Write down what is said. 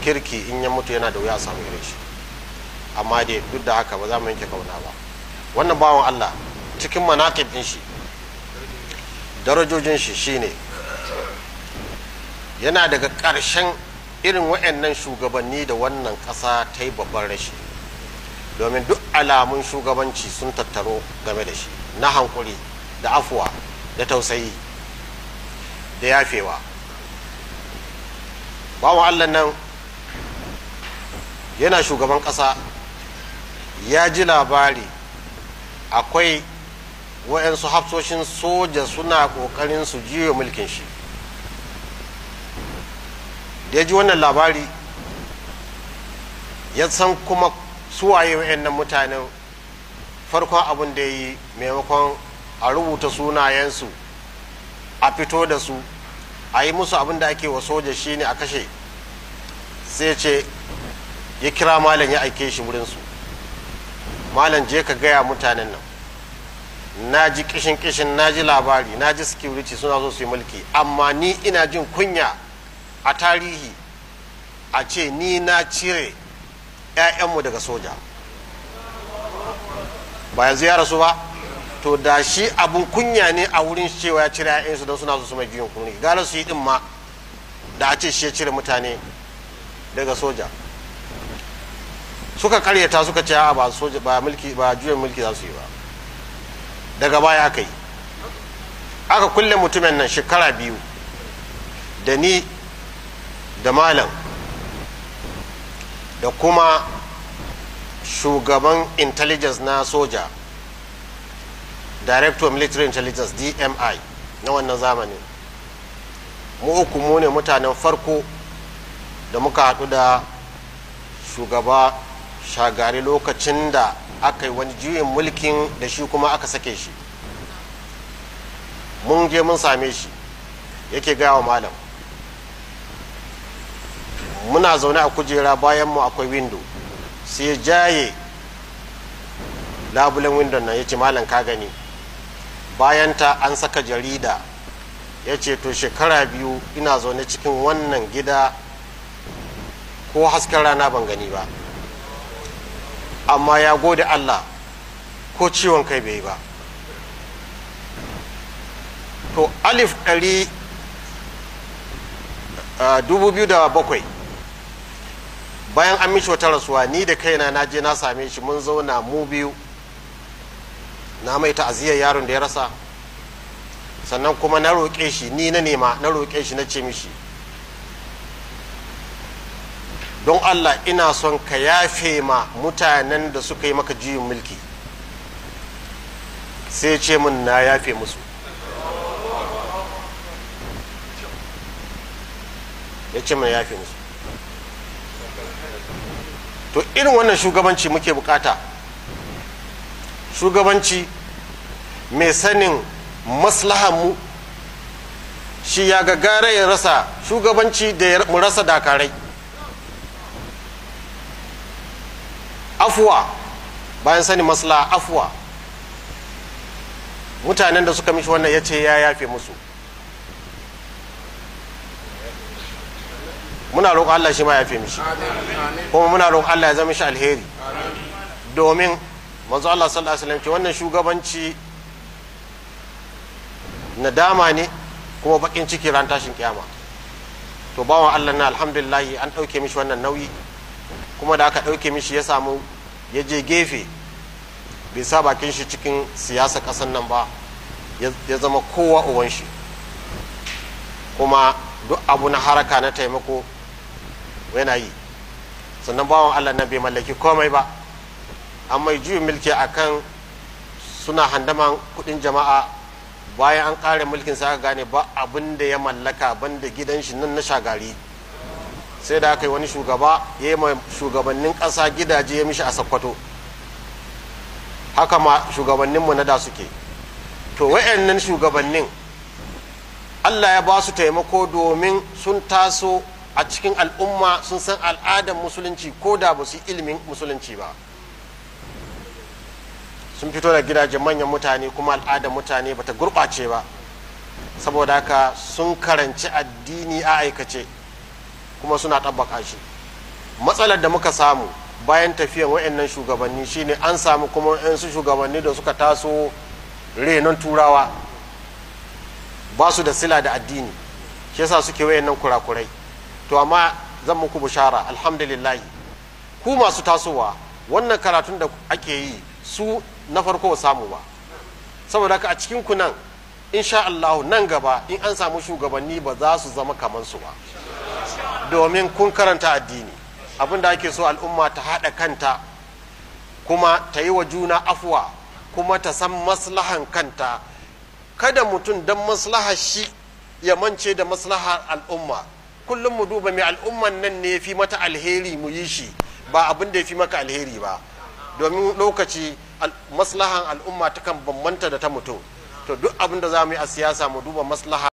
kirki in ya mutu yana da wuya a samu irin shi amma dai duk da haka ba za mu yanke kauna ba wannan bawan allah cikin manaƙib ɗin shi darajojin shi shine yana daga ƙarshen irin waɗannan shugabanni da wannan ƙasa ta yi babban rashi domin duk alamun shugabanci sun tattaro game da shi na hankuri da afuwa da tausayi da yafewa bawan allah nan yana shugaban ƙasa ya ji labari akwai waɗansu hafsoshin soja suna ƙoƙarin su jiyo mulkin shi da ya ji wannan labari ya san kuma suwaye waɗannan mutanen farkon abin da ya yi maimakon a rubuta sunayensu a fito da su a yi musu abin da ake wa soja shine a kashe sai ce ya kira malam ya aike shi wurinsu malam je ka gaya mutanen nan na ji kishin kishin na ji labari na ji security suna so su yi mulki amma ni ina jin kunya a tarihi a ce ni na cire 'ya'yanmu daga soja ba yanzu ya rasu ba to da shi abun kunya ne a wurin cewa ya cire 'ya'yansu don suna so su mai juyin kuni gara su yi din ma da a ce shi ya cire mutane daga soja suka karyata suka ce a ba soja ba mulki ba juyin mulki za su yi ba daga baya aka yi aka kulle mutumin nan shekara biyu da ni da malam da kuma shugaban intelligence na soja director of military intelligence dmi na wannan zamanin mu uku mu ne mutanen farko da muka haɗu da shugaba shagari lokacin da aka yi wani juyin mulkin da shi kuma aka sake shi mun je mun same shi yake gaya wa malam muna zaune a kujera bayan mu akwai windo sai ya jaye labulen windon nan ya ce malam ka gani bayan ta an saka jarida ya ce to shekara biyu ina zaune cikin wannan gida ko hasken rana ban gani ba amma ya gode allah ko ciwon kai bai yi ba to alif ɗari dubu biyu da bakwai bayan an mishi wata rasuwa ni da kaina na je na same shi mun zauna mu biyu na mai ta'aziyar yaron da ya rasa sannan kuma na roƙe shi ni na nema na roƙe shi na ce mishi don allah ina son ka yafe ma mutanen da suka yi maka juyin mulki sai ce min na yafe musu ya ce min yafe musu to irin wannan shugabanci muke bukata shugabanci mai sanin maslahanmu shi ya gagara ya rasa shugabanci da mu rasa dakarai afuwa bayan sanin maslaha afuwa mutanen da suka mishi wannan ya ce ya yafe musu muna roƙon Allah shi ma ya fi mishi kuma muna roƙon Allah ya zama shi alheri domin manzo Allah sallallahu alaihi wasallam ce wannan shugabanci nadama ne kuma bakin ciki ran tashin kiyama to bawan Allah na alhamdulillah an ɗauke mishi wannan nauyi kuma da aka ɗauke mishi ya samu ya je gefe bai sa bakin shi cikin siyasa ƙasar nan ba ya zama kowa uwan shi kuma duk abu na haraka na taimako yana yi sannan bawan allah nan bai mallaki komai ba an mai juyin mulki akan suna handaman kudin jama'a bayan an kare mulkin sa aka gane ba abin da ya mallaka banda gidan shi nan na shagari sai da aka yi wani shugaba ya yi shugabannin ƙasa gidaje ya mishi a sakkwato haka ma shugabanninmu na da suke to wayannan shugabannin allah ya ba su taimako domin sun taso a cikin al'umma sun san al'adar musulunci ko da ba su ilimin musulunci ba sun fito da gidajen manyan mutane kuma al'adar mutane bata gurɓace ba saboda haka sun karanci addini a aikace kuma suna ɗabbaka shi matsalar da muka samu bayan tafiyan wayannan shugabanni shine an samu kuma su shugabanni da suka taso renon turawa ba su da sila da addini shi yasa suke wayannan kurakurai to amma zan muku bishara alhamdulillah ku masu tasowa wannan karatun da ake yi su na farko samu ba saboda haka a cikin ku nan insha Allah nan gaba in an samu shugabanni ba za su zama kamar su ba domin kun karanta addini abin da ake so al'umma ta haɗa kanta kuma ta yi wa juna afuwa kuma ta san maslahan kanta kada mutum don maslahar shi ya mance da maslahar al'umma kullum mu duba mai al'umman nan ne fi mata alheri mu yi shi ba abin da ya fi maka alheri ba domin lokaci maslahan al'umma ta kan bambanta da ta mutum to duk abin da za mu yi a siyasa mu duba maslaha